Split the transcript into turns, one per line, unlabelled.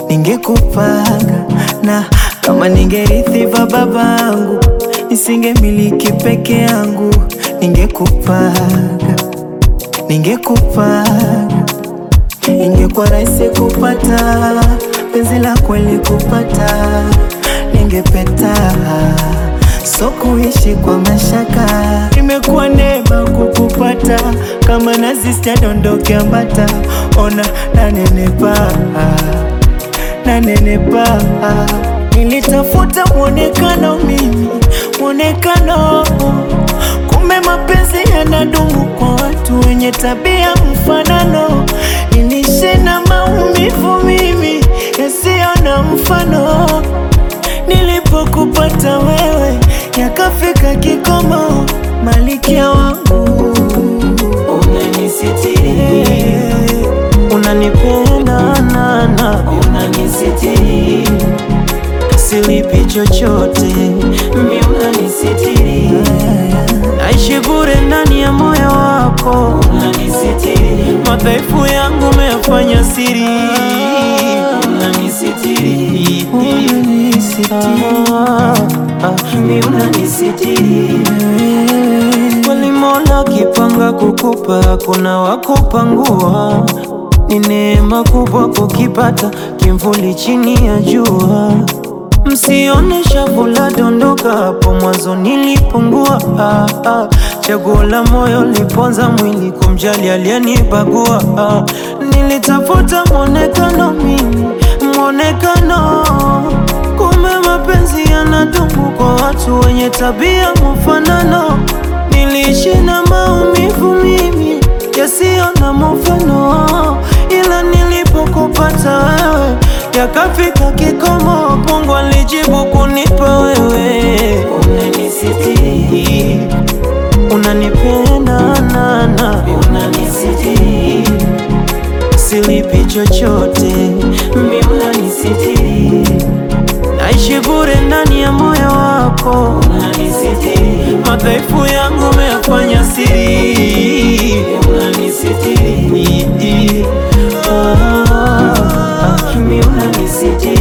ningekupaga na kama ningerithi va babangu nisingemiliki peke yangu, ningekupaga ningekupaga, ingekuwa rahisi kupata penzi la kweli kupata, ningepeta so kuishi kwa mashaka, imekuwa neema kukupata, kama nazi sitadondoke ambata, ona nanenepa nanenepa, nilitafuta mwonekano mimi mwonekano, kumbe mapenzi yanadumu kwa watu wenye tabia mfanano, niliishi na maumivu mimi yasiyo na mfano Nilipokupata wewe yakafika kikomo, malikia wangu
Unanisitiri,
unanipenda nana,
unanisitiri,
silipi chochote,
mi unanisitiri,
naishi bure ndani ya moyo wako,
unanisitiri,
madhaifu yangu umeyafanya siri,
unanisitiri,
unanisitiri
mi unanisitiri,
Kweli Mola kipanga kukupa, kuna wakupangua. Ni neema kubwa kukipata kimvuli chini ya jua. Msione shavu la dondoka, hapo mwanzo nilipungua. Ah, ah. Chaguo la moyo liponza mwili, kumjali aliyenibagua. Ah, nilitafuta mwonekano mimi, mwonekano kumbe mapenzi yanadumu kwa watu wenye tabia mfanano. Niliishi na maumivu mimi yasiyo na mfano, ila nilipokupata wewe yakafika kikomo. Mungu alijibu kunipa wewe,
unanisitiri,
unanipenda nana,
unanisitiri,
silipi chochote,
mi unanisitiri,
naishi bure ndani ya moyo wako.
unanisitiri,
Madhaifu yangu umeyafanya siri,
unanisitiri,
ah, ah,
mi unanisitiri.